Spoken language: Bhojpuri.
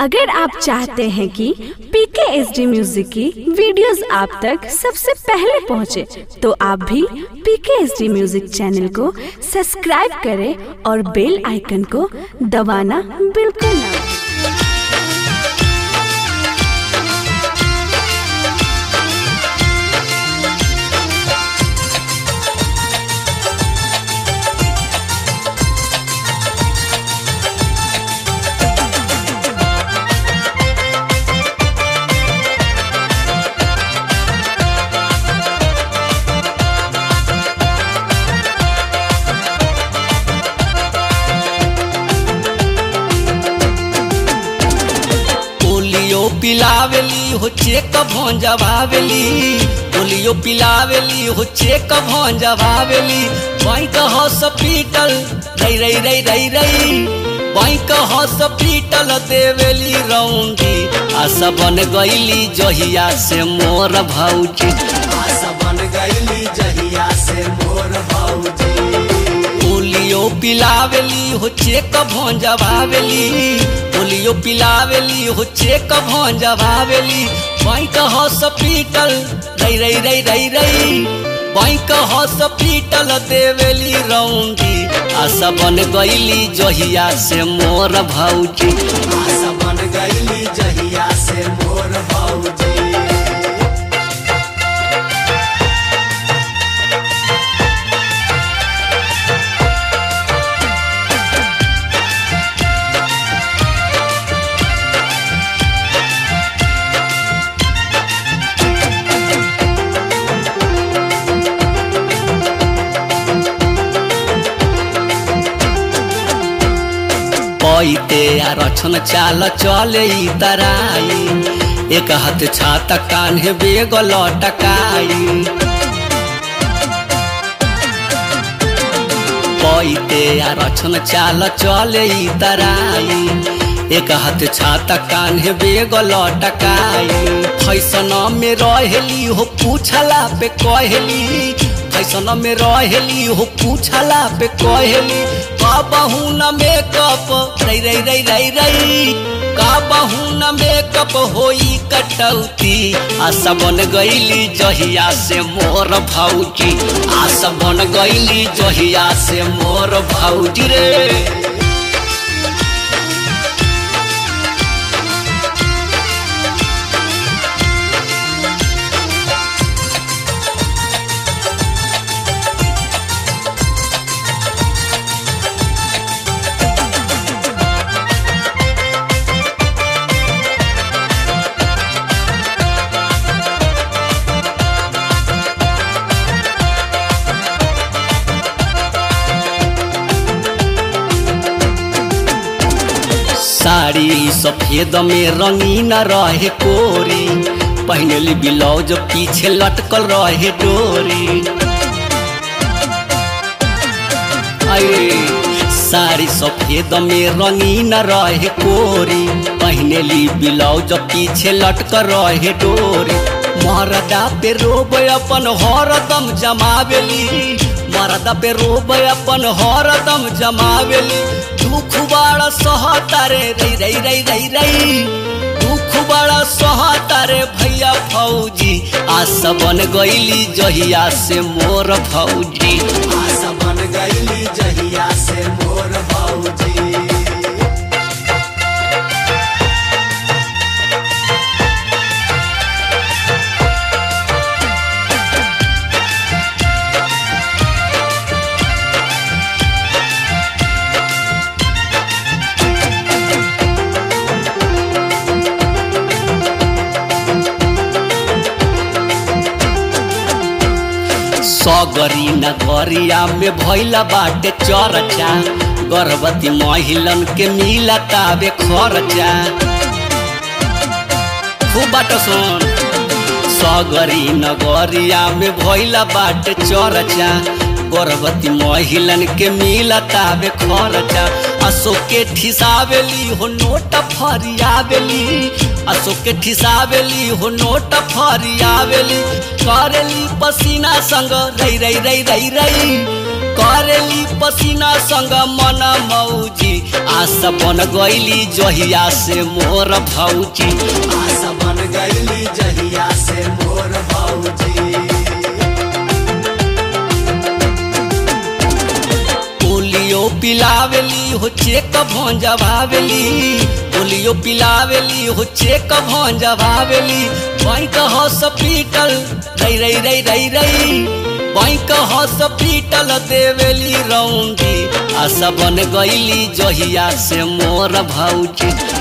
अगर आप चाहते हैं कि पीके एस डी म्यूजिक की वीडियोस आप तक सबसे पहले पहुंचे, तो आप भी PK S D music channel को सब्सक्राइब करें और बेल आइकन को दबाना बिल्कुल ना भूलें। पोलियो पिलावेली हो चेक भोंजवावेली पोलियो पिलावेली हो चेक भोंजवावेली बैंक हॉस्पिटल रई रई रई रई रई बैंक हॉस्पिटल देवेली रौंगी आशा बन गईली जहिया से मोर भौजी आशा बन गईली जहिया से मोर भौजी पोलियो पिलावेली हो चेक भोंजवावेली पोलियो पिलावेली हो चेक भोंजवावेली बैंक हॉस्पिटल रई रई रई रई रई बैंक हॉस्पिटल देवेली रौंगी आशा बन गईली जहिया से मोर भौजी आशा बन गईली जहिया से मोर भौजी पैते आ रछन चाल चले ई तराई एक हाथ छाता कान्हे बेग लटकाई पैते आ रछन चाल चले ई तराई एक हाथ छाता कान्हे बेग लटकाई फैसन में रहेली हो पूछला पे कहली फैसन में रहेली हो पूछला पे कहली का बहू न मेकअप रई रई रई रई रई का बहू न मेकअप होई कटौती आशा बन गईली जहिया से मोर भौजी आशा बन गईली जहिया से मोर भौजी रे साड़ी सफेद में रंगीन रहे कोरी पहनली ब्लाउज पीछे लटकल रहे डोरी अरे साड़ी सफेद में रंगीन रहे कोरी पहनली ब्लाउज पीछे लटकल रहे डोरी मरदा पे रोब अपन हरदम जमावेली मरदा पे रोब अपन हरदम जमावेली दुख बड़ा सहतारे रई रई रई रई रई दुख बड़ा सहतारे भैया फौजी आशा बन गईली जहिया से मोर फौजी आशा बन गईली जहिया से मोर भौजी सगरी नगरिया में भैला बाटे चरचा गर्भवती महिलन के मिला ताबे खर्चा खूब बाटो सुन सगरी नगरिया में भैला बाटे चरचा गर्भवती महिलन के मिला ताबे खर्चा अशोक के ठिसावेली हो नोट फरियावेली अशोक के ठिसावेली हो नोट फरियावेली करेली पसीना संग रई रई रई रई रई करेली पसीना संग मन मौजी आशा बन गईली जहिया से मोर भौजी आशा बन गईली जहिया से मोर भौजी पोलियो पिलावेली हो चेक भंजवावेली पोलियो पिलावेली हो चेक भंजवावेली बैंक हॉस्पिटल रई रई रई रई रई बैंक हॉस्पिटल देवेली रौंदी आशा बन गईली जहिया से मोर भौजी